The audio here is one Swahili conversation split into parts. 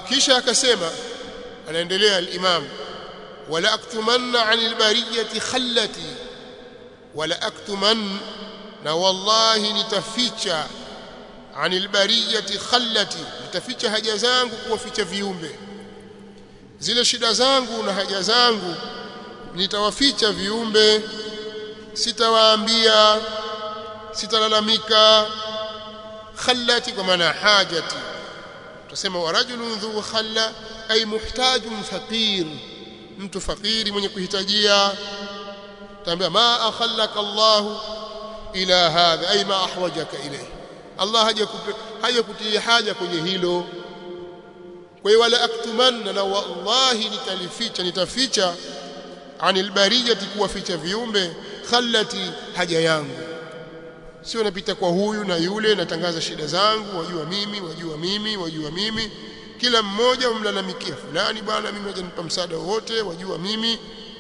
kisha akasema anaendelea al-imam wala aktumanna 'anil bariyati khallati wala aktuman na wallahi nitaficha 'anil bariyati khallati nitaficha haja zangu kuwaficha viumbe zile shida zangu na haja zangu nitawaficha viumbe sitawaambia sitalalamika khallati kwa maana hajati tusema wa rajulun dhu khalla ay muhtajun faqir mtu fakiri mwenye kuhitajia taambia ma akhallaka Allah ila hadha ay ma ahwajaka ilayhi Allah haja kutia haja kwenye hilo kwa hiyo wala aktumanna na wallahi nitalificha nitaficha anil bariyati kuwaficha viumbe khallati haja yangu sio napita kwa huyu na yule natangaza shida zangu wajua mimi wajua mimi wajua mimi kila mmoja umlalamikia fulani bwana mimi hajanipa msaada wowote wajua mimi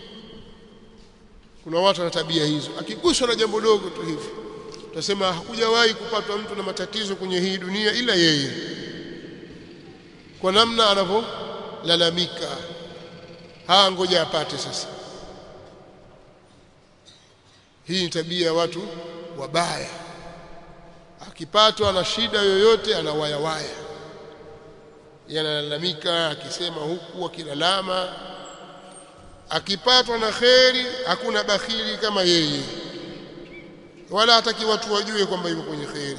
kuna watu wana tabia hizo akiguswa na jambo dogo tu hivi tutasema hakujawahi kupatwa mtu na matatizo kwenye hii dunia ila yeye kwa namna anavyolalamika haa ngoja apate sasa hii ni tabia ya watu wabaya akipatwa na shida yoyote anawayawaya yanalalamika akisema huku akilalama akipatwa na kheri hakuna bakhili kama yeye wala hataki watu wajue kwamba yuko kwenye kheri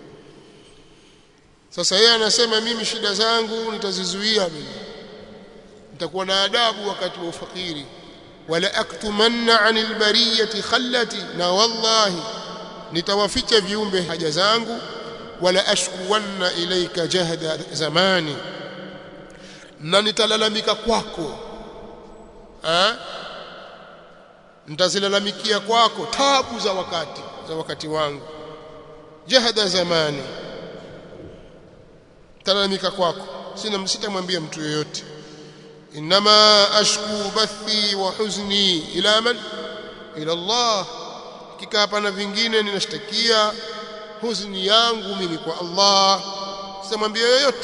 sasa yeye anasema mimi shida zangu nitazizuia mimi nitakuwa na adabu wakati wa ufakiri wala aktumanna anil bariyati khallati na wallahi nitawaficha viumbe haja zangu wala ashkuwanna ilaika jahda zamani na nitalalamika kwako eh nitazilalamikia kwako tabu za wakati za wakati wangu jahda zamani talalamika kwako sina sitamwambia mtu yoyote inma ashku bathi wa huzni ila man ila Allah kika hapana vingine ninashtakia huzuni yangu mimi kwa Allah sitamwambia yoyote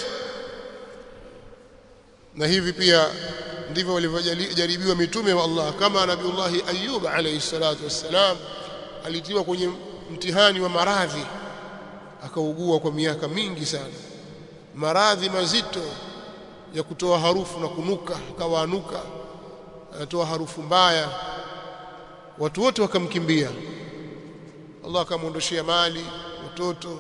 na hivi pia ndivyo walivyojaribiwa mitume wa Allah kama nabiullah Ayyub alayhi salatu wassalam alitiwa kwenye mtihani wa maradhi akaugua kwa miaka mingi sana maradhi mazito ya kutoa harufu na kunuka akawaanuka anatoa harufu mbaya watu wote wakamkimbia Allah akamwondoshia mali watoto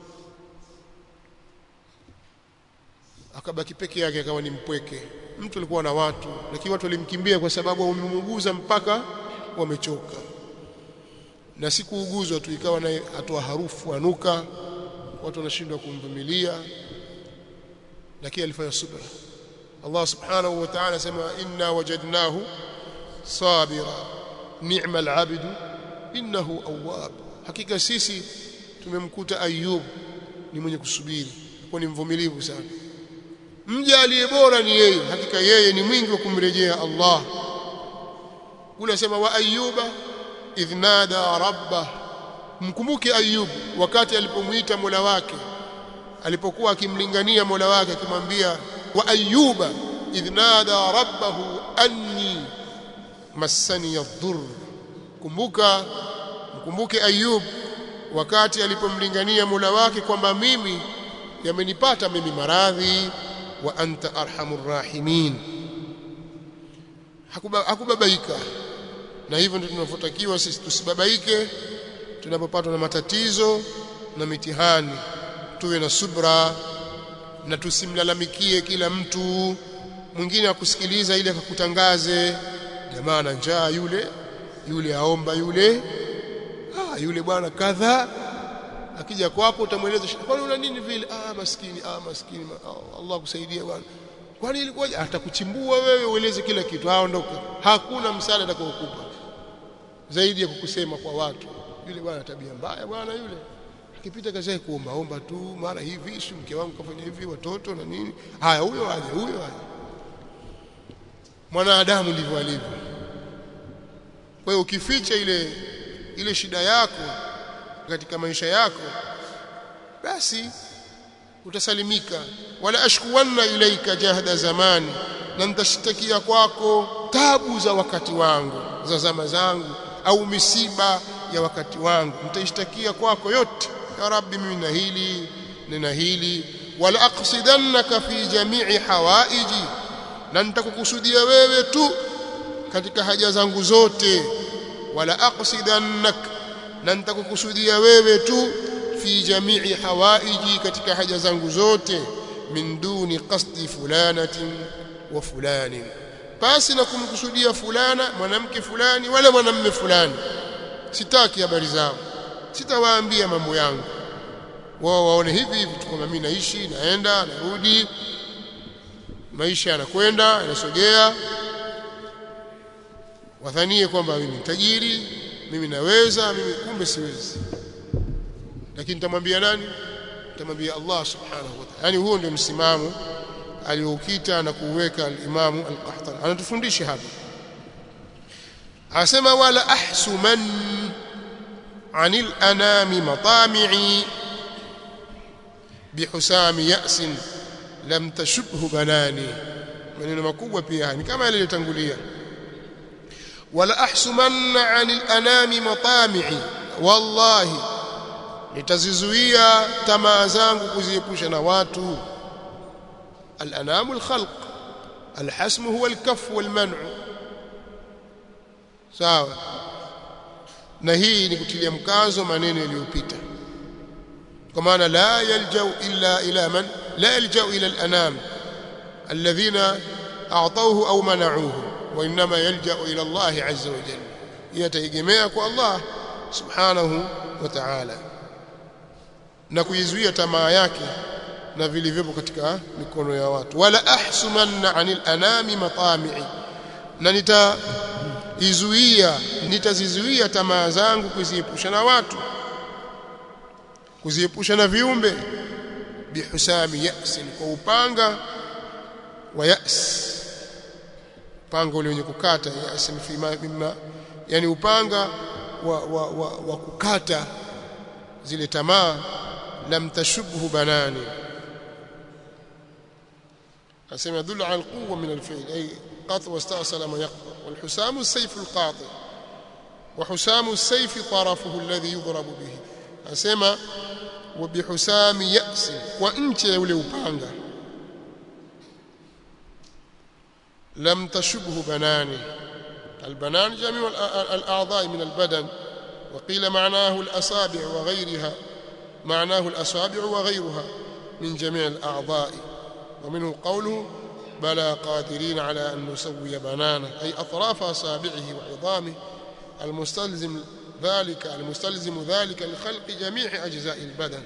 akabaki peke yake akawa ni mpweke mtu alikuwa na watu lakini watu walimkimbia kwa sababu wamemuuguza mpaka wamechoka na sikuuguzwa tu ikawa naye atoa harufu anuka watu wanashindwa kumvumilia lakini alifanya subra Allah subhanahu wa ta'ala sema inna wajadnahu sabira ni'ma al-'abdu innahu awwab hakika sisi tumemkuta Ayub ni mwenye kusubiri kwa ni mvumilivu sana mja aliye bora ni yeye hakika yeye ni mwingi wa kumrejea Allah kule sema wa ayuba idh nada rabbah mkumbuke ayub wakati alipomuita Mola wake alipokuwa akimlingania Mola wake akimwambia wa ayuba idh nada rabbahu anni massani yadhur kumbuka mkumbuke ayub wakati alipomlingania Mola wake kwamba mimi yamenipata mimi maradhi wa anta arhamur rahimin hakubabaika na hivyo ndio tunavyotakiwa sisi tusibabaike tunapopatwa na matatizo na mitihani tuwe na subra na tusimlalamikie kila mtu mwingine akusikiliza ili akakutangaze jamaa na njaa yule yule aomba yule ah yule bwana kadha akija kwako utamweleza kwani una nini vile ah maskini ah maskini ah, Allah kusaidia bwana kwani ilikuwa atakuchimbua wewe ueleze kila kitu aondoka hakuna msaada atakaokupa zaidi ya kukusema kwa watu yule bwana tabia mbaya bwana yule akipita kazi yake kuomba omba tu mara hivi si mke wangu kafanya hivi watoto na nini haya huyo aje huyo aje mwanadamu ndivyo alivyo kwa hiyo ukificha ile ile shida yako katika maisha yako basi utasalimika wala ashkuwanna ilaika jahda zamani na nitashtakia kwako tabu za wakati wangu za zama zangu au misiba ya wakati wangu nitaishtakia kwako yote ya rabbi mimi na hili nina hili wala aqsidannaka fi jami'i hawaiji na nitakukusudia wewe tu katika haja zangu zote wala aqsidannak na nitakukusudia wewe tu fi jami'i hawaiji katika haja zangu zote min duni qasdi fulanatin wa fulani basi na kumkusudia fulana mwanamke fulani wala mwanamme fulani sitaki habari zao sitawaambia mambo yangu wao waone hivi hivi tu kama mimi naishi naenda narudi maisha yanakwenda yanasogea wadhanie kwamba mimi tajiri mimi naweza mimi kumbe siwezi lakini nitamwambia nani nitamwambia Allah subhanahu wa ta'ala yani huo ndio msimamo aliokita na kuweka al-Imamu al-Qahtani anatufundisha hapa asema wala ahsuman anil anami matami'i bihusami ya'sin lam tashubhu banani maneno makubwa pia ni kama yale yaliyotangulia wala ahsumanna anil anami matami'i wallahi nitazizuia tamaa zangu kuziepusha na watu الأنام الخلق الحسم هو الكف والمنع sawa na hii ni kutilia mkazo maneno yaliyopita kwa maana la yaljau illa ila man la yaljau ila al-anam alladhina a'tawhu aw mana'uhu wa inma yaljau ila Allah azza wa jalla yataegemea kwa Allah subhanahu wa ta'ala na kuizuia tamaa yake na vilivyopo katika mikono ya watu wala ahsumanna anil anami matami'i na nitaizuia nitazizuia tamaa zangu kuziepusha na watu kuziepusha na viumbe bihusami ya'sin kwa upanga wa ya's upanga ule wenye kukata ya'sin fi mimma yani upanga wa, wa, wa, wa kukata zile tamaa lam tashubhu banani أسمى يدل على القوة من الفعل أي قط واستأصل ما يقطع والحسام السيف القاطع وحسام السيف طرفه الذي يضرب به أسمى وبحسام يأس وأنت يولي بانغا لم تشبه بناني البنان جميع الأعضاء من البدن وقيل معناه الأصابع وغيرها معناه الأصابع وغيرها من جميع الأعضاء ومنه قوله بلى قادرين على أن نسوي بنانه أي أطراف أصابعه وعظامه المستلزم ذلك المستلزم ذلك لخلق جميع أجزاء البدن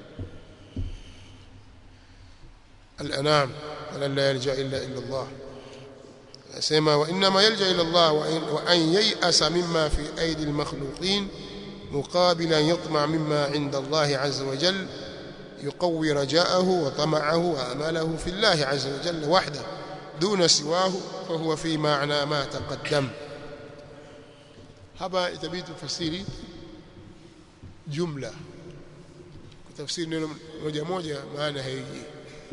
الأنام ولن لا يلجأ إلا إلا الله سيما وإنما يلجأ إلى الله وإن, وأن ييأس مما في أيدي المخلوقين مقابل أن يطمع مما عند الله عز وجل يقوي رجاءه وطمعه وامله في الله عز وجل وحده دون سواه فهو في معنى ما تقدم hapa itabidi tufasiri jumla kutafsiri neno moja moja maana haiji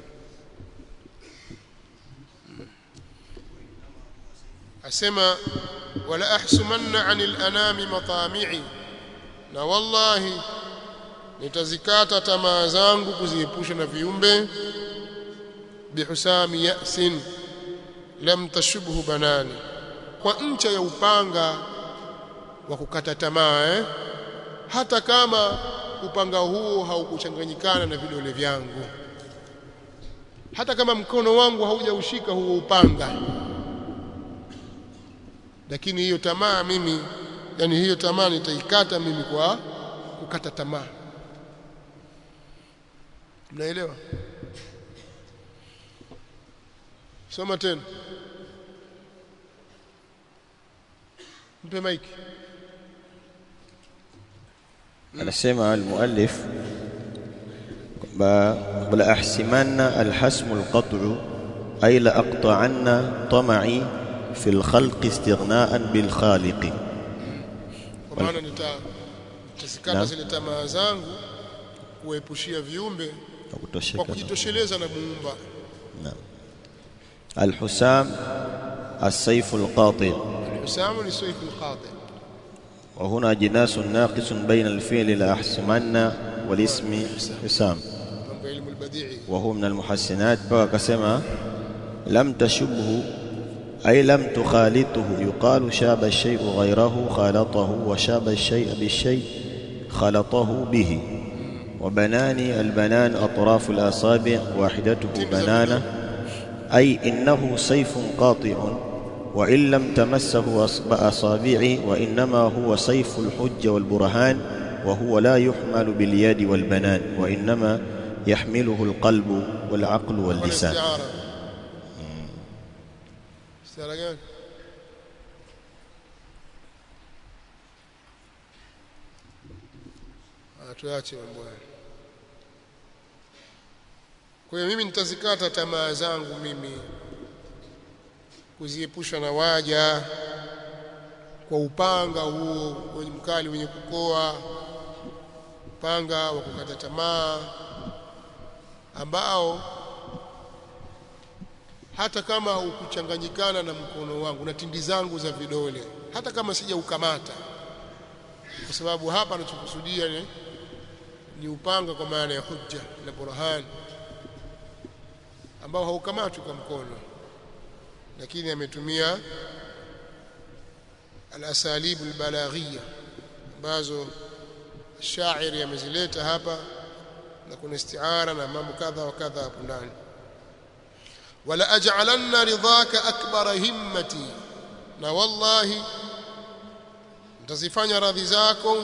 asema wala ahsumanna anil anami matami'i na wallahi nitazikata tamaa zangu kuziepusha na viumbe bihusami ya'sin lam tashubhu banani kwa ncha ya upanga wa kukata tamaa eh? hata kama upanga huo haukuchanganyikana na vidole vyangu hata kama mkono wangu haujaushika huo upanga lakini hiyo tamaa mimi yani hiyo tamaa nitaikata mimi kwa kukata tamaa mnaelewa soma tena mpe maiki anasema almuallif kwamba wala ahsimanna alhasmu alqat'u ay la aqta'anna tam'i fi alkhalq istighna'an bil khaliq kwa maana nita nitazikata Naam. zile tamaa zangu kuepushia viumbe kwa kutosheka kujitosheleza na muumba الحسام السيف القاطع الحسام لسيف القاطع وهنا جناس ناقص بين الفعل الأحسمن والاسم حسام mambo ya ilmu albadii وهو من المحسنات بقى كسمة لم تشبه أي لم تخالطه يقال شاب الشيء غيره خالطه وشاب الشيء بالشيء خلطه به وبناني البنان أطراف الأصابع واحدته بنانة أي إنه سيف قاطع وإن لم تمسه أصب- أصابعي وإنما هو سيف الحج والبرهان وهو لا يحمل باليد والبنان وإنما يحمله القلب والعقل واللسان والاستعاره استعاره gani Ah, tuache mambo haya kwa hiyo mimi nitazikata tamaa zangu mimi kuziepusha na waja kwa upanga huo wenye mkali wenye kukoa upanga wa kukata tamaa ambao hata kama ukuchanganyikana na mkono wangu na tindi zangu za vidole hata kama sijaukamata kwa sababu hapa anachokusudia ni, ni upanga kwa maana ya hujja na burhan ambao haukamatwi kwa mkono lakini ametumia al-asalib al-balaghiyya ambazo shairi amezileta hapa na kuna istiara na mambo kadha wa kadha hapo ndani wala aj'alanna ridhaka akbara himmati na wallahi nitazifanya radhi zako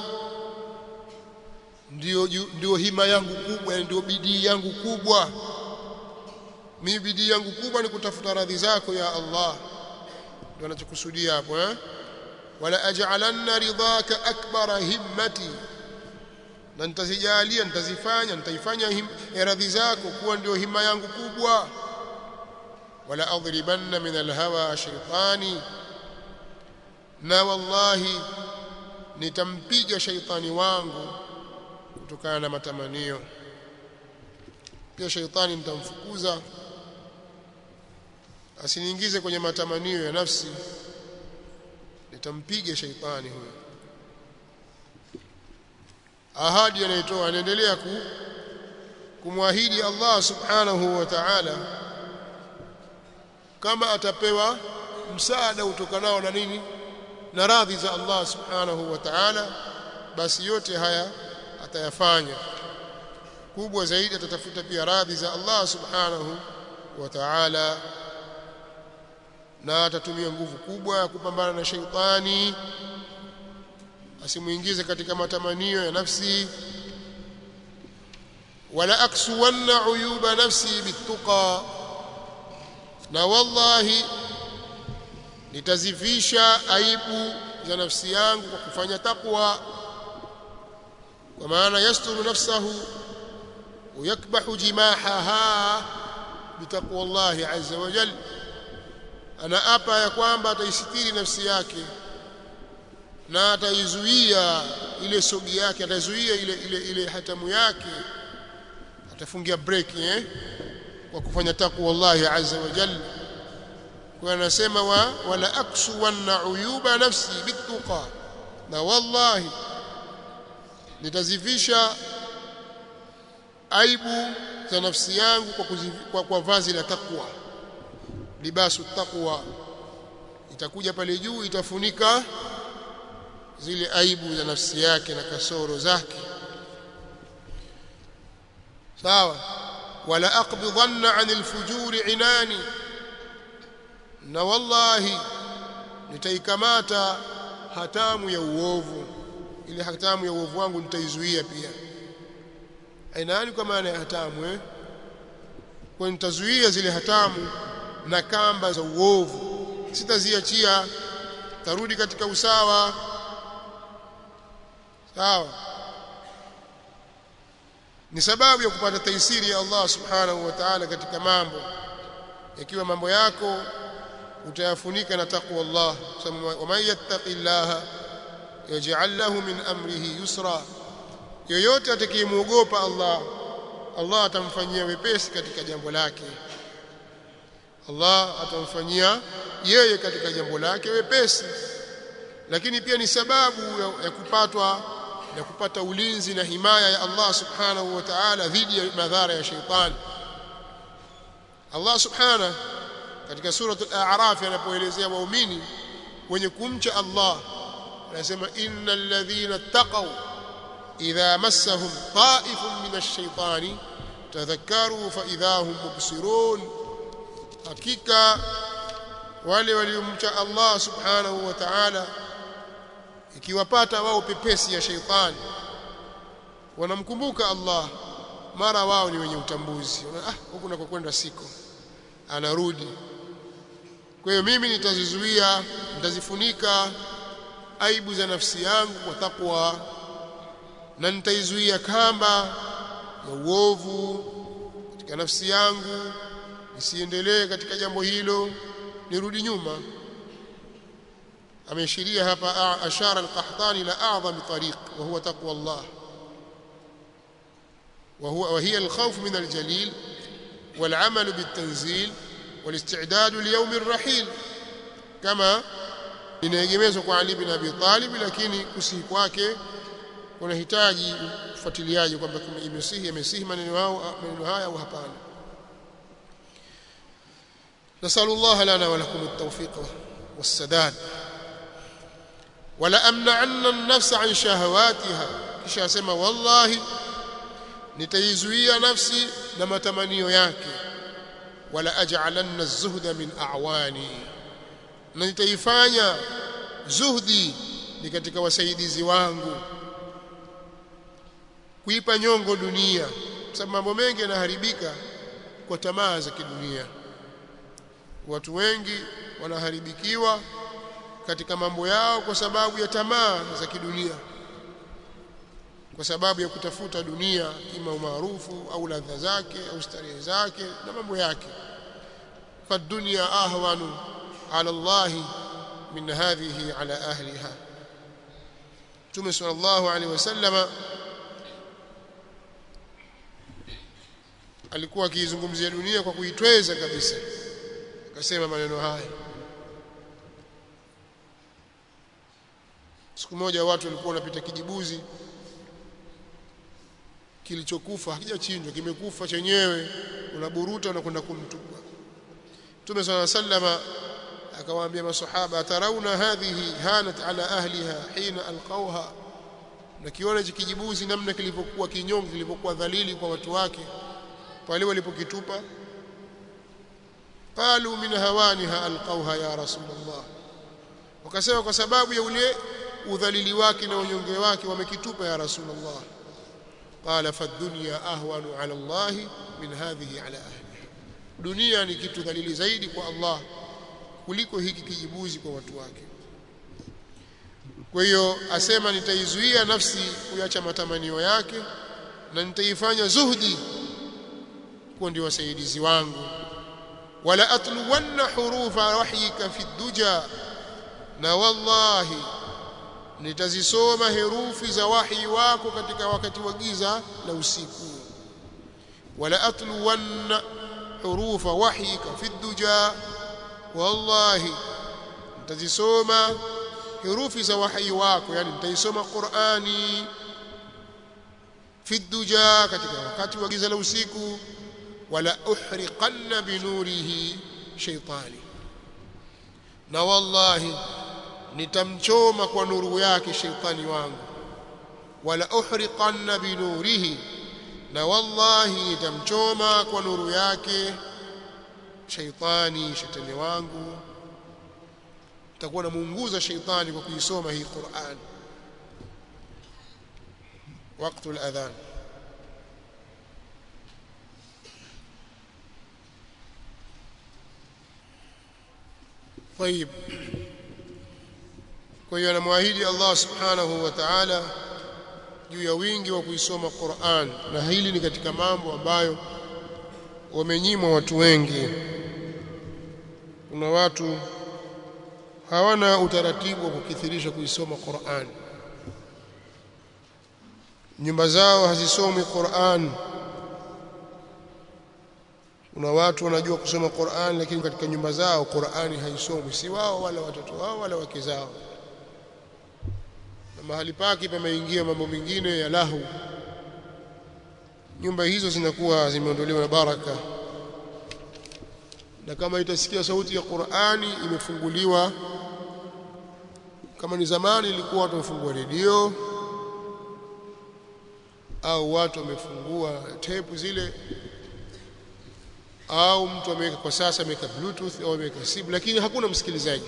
ndio ju- ndio hima yangu kubwa yani ndio bidii yangu kubwa mimi bidii yangu kubwa ni kutafuta radhi zako ya Allah ndio anachokusudia hapo eh wala aj'alanna ridhaka akbara himmati na nitazijalia nitazifanya nitaifanya him- radhi zako kuwa ndio hima yangu kubwa wala adribanna min alhawa shaytani na wallahi nitampiga shaitani wangu kutokana na matamanio pia shaitani nitamfukuza asiniingize kwenye matamanio ya nafsi nitampiga shaitani huyo ahadi anaitoa anaendelea ku kumwahidi Allah subhanahu wa ta'ala kama atapewa msaada utokanao na nini na radhi za Allah subhanahu wa ta'ala basi yote haya atayafanya kubwa zaidi atatafuta pia radhi za Allah subhanahu wa ta'ala na atatumia nguvu kubwa ya kupambana na shaitani asimuingize katika matamanio ya nafsi wala aksuwanna uyuba nafsi bituqa na wallahi nitazifisha aibu za nafsi yangu kwa kufanya takwa kwa maana yasturu nafsahu ويكبح جماحها بتقوى الله عز وجل ana apa ya kwamba ataisitiri nafsi yake na ataizuia ile sogi yake ataizuia ile ile ile hatamu yake atafungia break eh kwa kufanya takwa Allah azza wa jalla kwa anasema wa wala aksu wan uyuba nafsi bituqa na wallahi nitazifisha aibu za nafsi yangu kwa, kuzivi, kwa, kwa vazi la takwa libasu taqwa itakuja pale juu itafunika zile aibu za nafsi yake na kasoro zake sawa wala aqbidanna anil fujuri inani na wallahi nitaikamata hatamu ya uovu ile hatamu ya uovu wangu nitaizuia pia ainani kwa maana ya hatamu eh kwa nitazuia zile hatamu na kamba za uovu sitaziachia tarudi katika usawa sawa ni sababu ya kupata taisiri ya Allah subhanahu wa ta'ala katika mambo ikiwa mambo yako utayafunika na takwa Allah wa man yattaqillaha yaj'al lahu min amrihi yusra yoyote atakayemuogopa Allah Allah atamfanyia wepesi katika jambo lake Allah atamfanyia yeye katika jambo lake wepesi lakini pia ni sababu ya, ya kupatwa ya kupata ulinzi na himaya ya Allah subhanahu wa ta'ala dhidi ya madhara ya sheitani Allah subhanahu katika suratul a'raf anapoelezea waumini wenye kumcha Allah anasema innal ladhina taqaw idha massahum ta'ifun minash shaitani tadhakkaru fa idha hum mubsirun hakika wale waliomcha Allah subhanahu wa ta'ala ikiwapata wao pepesi ya sheitani wanamkumbuka Allah mara wao ni wenye utambuzi ah huku nakokwenda siko anarudi kwa hiyo mimi nitazizuia nitazifunika aibu za nafsi yangu kwa takwa na nitaizuia kamba ya uovu katika nafsi yangu nisiendelee katika jambo hilo nirudi nyuma ameashiria hapa ashara al-qahtani ila a'zam tariq wa huwa taqwa Allah وهو وهي الخوف من الجليل والعمل بالتنزيل والاستعداد ليوم الرحيل كما inaegemezwa kwa Ali bin Abi Talib lakini kusihi kwake kunahitaji ufuatiliaji kwamba imesihi imesihi maneno yao maneno haya au hapana نسأل الله لنا ولكم التوفيق والسداد ولا أمنعن النفس عن شهواتها kisha asema wallahi nitaizuia nafsi na matamanio yake wala aj'alanna az-zuhda min a'wani na nitaifanya zuhdi ni katika wasaidizi wangu kuipa nyongo dunia sababu mambo mengi yanaharibika kwa tamaa za kidunia watu wengi wanaharibikiwa katika mambo yao kwa sababu ya tamaa za kidunia kwa sababu ya kutafuta dunia ima umaarufu au ladha zake au starehe zake na mambo yake fadunya ahwanu ala Allah min hadhihi ala ahliha Mtume sallallahu alaihi wasallama alikuwa akiizungumzia dunia kwa kuitweza kabisa akasema maneno haya siku moja watu walikuwa wanapita kijibuzi kilichokufa hakijachinjwa kimekufa chenyewe unaburuta unakwenda kumtupa Mtume صلى الله عليه وسلم akawaambia maswahaba atarauna hadhihi hanat ala ahliha hina alqawha na kiona hichi kijibuzi namna kilivyokuwa kinyonge kilivyokuwa dhalili kwa watu wake pale walipokitupa qalu min hawaniha alqawha ya rasulullah wakasema kwa sababu ya ule udhalili wake na unyonge wake wamekitupa ya rasulullah qala fadunya ahwanu ala allah min hadhihi ala ahliha dunia ni kitu dhalili zaidi kwa Allah kuliko hiki kijibuzi kwa watu wake kwa hiyo asema nitaizuia nafsi kuacha matamanio yake na nitaifanya zuhdi kuwa ndio wasaidizi wangu wala atluwanna hurufa wahyika fi duja na wallahi nitazisoma herufi za wahi wako katika wakati wa giza la usiku wala atluwanna hurufa wahyika fi duja wallahi nitazisoma herufi za wahi wako yani nitaisoma Qur'ani fi duja katika wakati wa giza la usiku wala uhriqanna binurihi shaytani na wallahi nitamchoma kwa nuru yake shaytani wangu wala uhriqanna binurihi na wallahi nitamchoma kwa nuru yake shaitani shetani wangu nitakuwa namuunguza shaitani kwa kuisoma hii Qur'an wakati al-adhan طيب kwa hiyo anamwahidi Allah subhanahu wa ta'ala juu ya wingi wa kuisoma Qur'an na hili ni katika mambo ambayo wamenyimwa watu wengi kuna watu hawana utaratibu wa kukithirisha kuisoma Qur'an nyumba zao hazisomi Qur'an kuna watu wanajua kusoma Qur'an lakini katika nyumba zao Qur'ani haisomwi si wao wala watoto wao wala wake zao na mahali pake pameingia mambo mengine ya lahu nyumba hizo zinakuwa zimeondolewa na baraka na kama itasikia sauti ya Qur'ani imefunguliwa kama ni zamani ilikuwa watu wamefungua redio au watu wamefungua tape zile au mtu ameweka kwa sasa ameweka bluetooth au ameweka simu lakini hakuna msikilizaji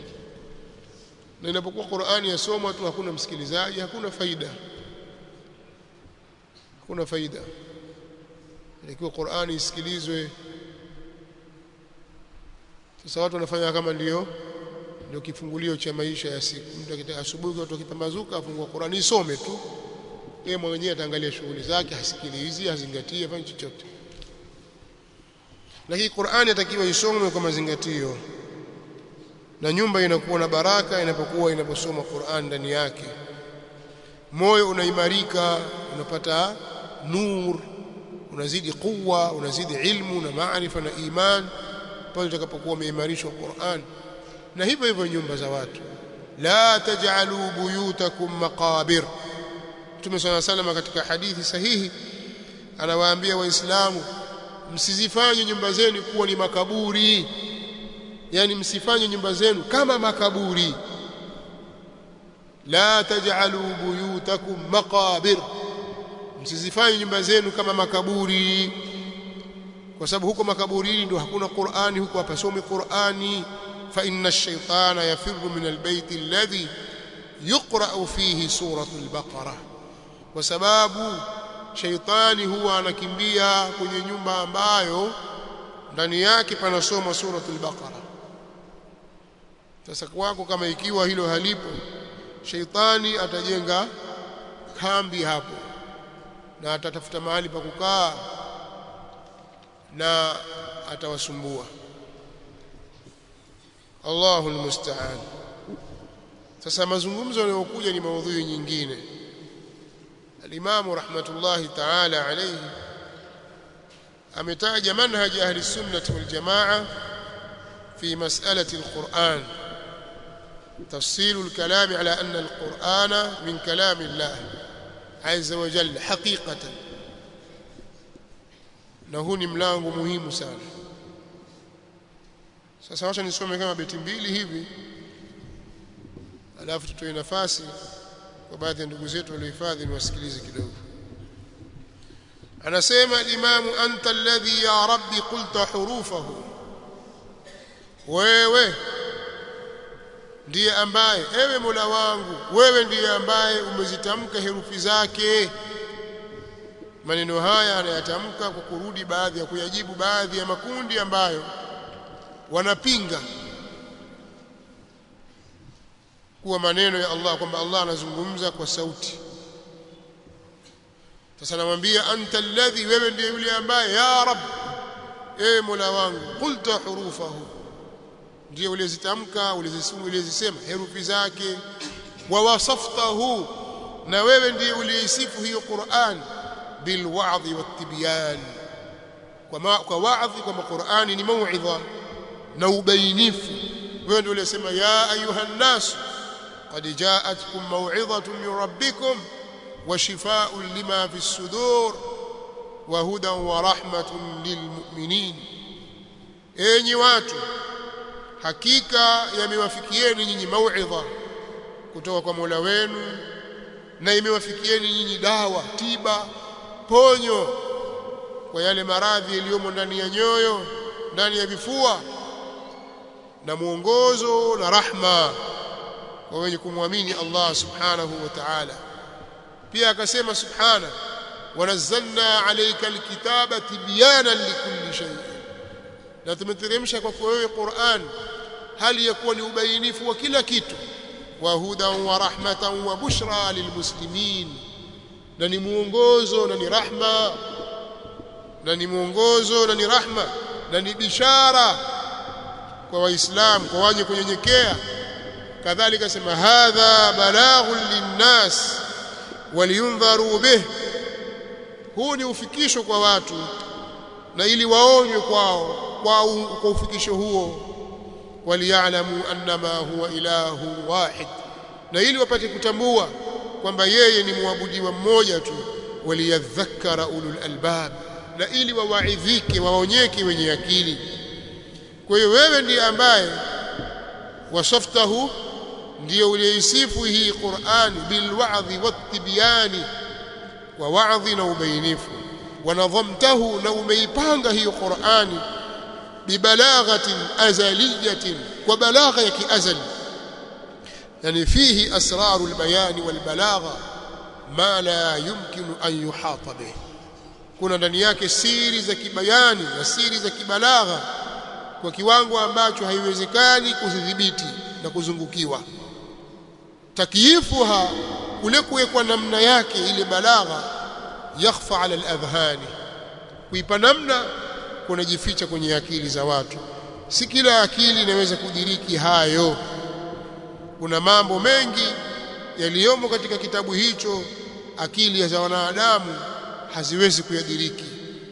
na inapokuwa Qur'ani yasomwa tu hakuna msikilizaji hakuna faida hakuna faida ikiwa Qur'ani isikilizwe sasa watu wanafanya kama ndio ndio kifungulio cha maisha ya siku mtu akitaka asubuhi watu wakipambazuka afungua Qur'ani isome tu yeye mwenyewe ataangalia shughuli zake hasikilizi hazingatii afanye chochote lakini Qur'ani atakiwa isomwe kwa mazingatio na nyumba inakuwa na baraka inapokuwa inaposoma Qur'an ndani yake moyo unaimarika unapata nur unazidi quwa unazidi ilmu na maarifa na iman pale utakapokuwa umeimarishwa Qur'an na hivyo hivyo nyumba za watu la taj'alu buyutakum maqabir Mtume صلى الله عليه katika hadithi sahihi anawaambia waislamu msizifanye nyumba zenu kuwa ni makaburi yani msifanye nyumba zenu kama makaburi la taj'alu buyutakum maqabir msizifanye nyumba zenu kama makaburi kwa sababu huko makaburini ndio hakuna Qur'ani huko hapasomi Qur'ani fa inna ash-shaytana yafirru min al-bayt alladhi yuqra'u fihi suratul baqara kwa sababu shaitani huwa anakimbia kwenye nyumba ambayo ndani yake panasoma suratul baqara sasa kwako kama ikiwa hilo halipo shaitani atajenga kambi hapo na atatafuta mahali pa kukaa na atawasumbua Allahu almusta'an sasa mazungumzo yanayokuja ni maudhui nyingine الإمام رحمة الله تعالى عليه أمتاج منهج أهل السنة والجماعة في مسألة القرآن تفصيل الكلام على أن القرآن من كلام الله عز وجل حقيقة نهوني ملango muhimu sana sasa wacha nisome kama beti mbili hivi alafu tutoe nafasi kwa baadhi ya ndugu zetu waliohifadhi ni wasikilize kidogo anasema imamu anta alladhi ya rabbi qulta hurufahu wewe ndiye ambaye ewe Mola wangu wewe ndiye ambaye umezitamka herufi zake maneno haya anayatamka kwa kurudi baadhi ya kuyajibu baadhi ya makundi ambayo wanapinga kuwa maneno ya Allah kwamba Allah anazungumza kwa sauti sasa namwambia anta alladhi wewe ndiye yule ambaye ya rab ewe mola wangu qulta hurufahu ndiye ulizitamka ulizisema herufi zake wa wasaftahu na wewe ndiye uliisifu hiyo Qur'an bil wa'dhi wat tibyan kwa kwa wa'dhi kwa Qur'ani ni mau'idha na ubainifu wewe ndiye uliyesema ya ayuha nas قد جاءتكم موعظة من ربكم وشفاء لما في الصدور وهدى ورحمة للمؤمنين enyi watu hakika yamewafikieni nyinyi mauidha kutoka kwa Mola wenu na imewafikieni nyinyi dawa tiba ponyo kwa yale maradhi yaliyomo ndani ya nyoyo ndani ya vifua na mwongozo na rahma kwa wenye kumwamini Allah subhanahu wa ta'ala pia akasema subhana wanazzalna alayka alkitaba tibyanan likulli shay na tumeteremsha kwako wewe Qur'an hali ya kuwa ni ubainifu wa kila kitu wa hudan wa rahmatan wa bushra lilmuslimin na ni muongozo na ni rahma na ni muongozo na ni rahma na ni bishara kwa waislamu kwa wenye kunyenyekea kadhalika sema hadha balaghun linnas waliyundharu bih huu ni ufikisho kwa watu na ili waonywe kwao kwa, kwa ufikisho huo waliyalamu annama huwa ilahu wahid na ili wapate kutambua kwamba yeye ni muabudiwa mmoja tu waliyadhakkara ulul albab na ili wawaidhike waonyeke wenye akili kwa hiyo wewe ndiye ambaye wasaftahu ndiyo uliisifu hii Qur'ani bilwa'dhi wattibyani wa wa'dhi na ubainifu wanadhamtahu na umeipanga hiyo Qur'ani bibalaghatin azaliyatin kwa balagha ya kiazali yani fihi asraru albayan walbalagha ma la yumkinu an yuhata bih kuna ndani yake siri za kibayani na siri za kibalagha kwa kiwango ambacho haiwezekani kuzidhibiti na kuzungukiwa takyifuha kule kuwekwa namna yake ile balagha yakhfa ala aladhhani kuipa namna kunajificha kwenye akili za watu si kila akili inaweza kudiriki hayo kuna mambo mengi yaliyomo katika kitabu hicho akili za wanadamu haziwezi kuyadiriki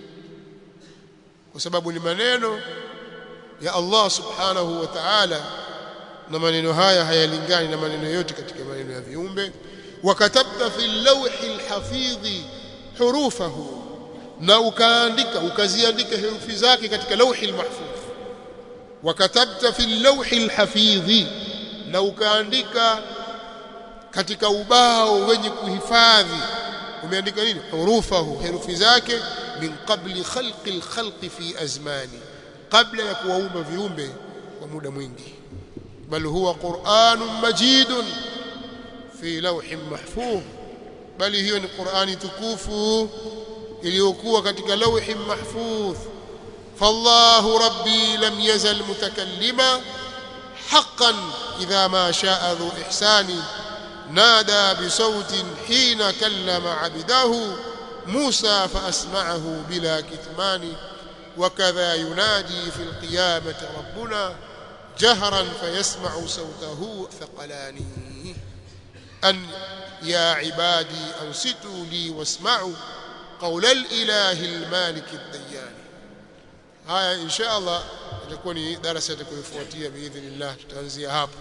kwa sababu ni maneno ya Allah subhanahu wa ta'ala na maneno haya hayalingani na maneno yote katika maneno ya viumbe wakatabta fi lawhi alhafidhi hurufahu na ukaandika ukaziandika herufi zake katika lawhi almahfudh wakatabta fi lawhi alhafidhi na ukaandika katika ubao wenye kuhifadhi umeandika nini hurufahu herufi zake min qabli khalqi alkhalqi fi azmani kabla ya kuwaumba viumbe kwa muda mwingi bal huwa qur'anun majidun fi lawhin mahfuz bali hiyo ni qur'ani tukufu iliyokuwa katika lawhin mahfuz فالله ربي لم يزل متكلما حقا إذا ما شاء ذو إحسان نادى بصوت حين كلم عبده موسى فأسمعه بلا كتمان وكذا ينادي في القيامة ربنا جهرا فيسمع صوته ثقلان أن يا عبادي أنصتوا لي واسمعوا قول الإله المالك الديان haya insha Allah itakuwa ni darasa itakayofuatia biidhnillah tutaanzia hapo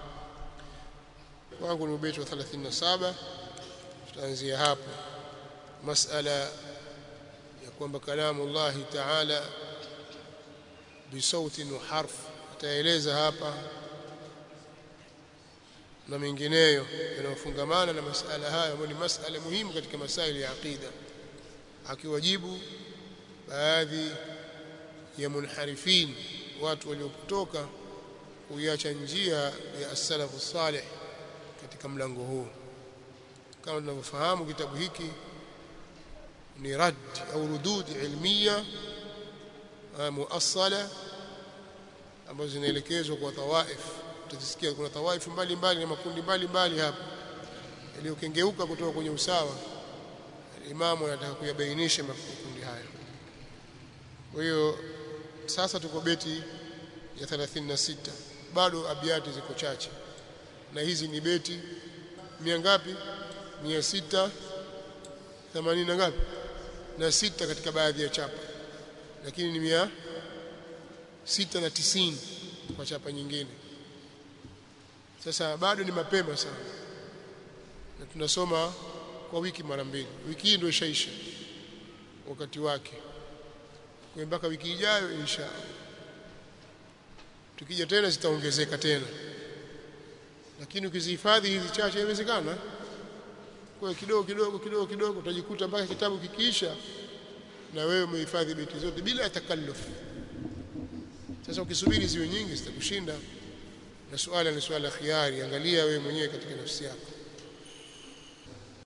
wangu ni ubeti wa 37 tutaanzia hapo masala ya kwamba kalamu Allah Ta'ala bisautin wa harf ataeleza hapa na mengineyo yanayofungamana na masala haya ambayo ni masala muhimu katika masaili ya aqida akiwajibu baadhi ya munharifin watu waliopotoka kuiacha njia ya as-salafu salih katika mlango huu kama tunavyofahamu kitabu hiki ni rad au rudud ilmiya muassala ambazo zinaelekezwa kwa tawaif tutasikia kuna tawaif mbalimbali na makundi mbalimbali hapa yaliyokengeuka kutoka kwenye usawa imamu anataka kuyabainisha makundi haya kwa hiyo sasa tuko beti ya 36 bado abiati ziko chache na hizi ni beti mia ngapi mia sita themanini na ngapi na sita katika baadhi ya chapa lakini ni mia sita na tisini kwa chapa nyingine sasa bado ni mapema sana na tunasoma kwa wiki mara mbili wiki hii ndio ishaisha wakati wake kwa mpaka wiki ijayo insha tukija tena zitaongezeka tena lakini ukizihifadhi hizi chache inawezekana kwa kidogo kidogo kidogo kidogo utajikuta mpaka kitabu kikiisha na wewe umehifadhi beti zote bila ya takalluf sasa ukisubiri ziwe nyingi zitakushinda na suala ni suala khiari angalia wewe mwenyewe katika nafsi yako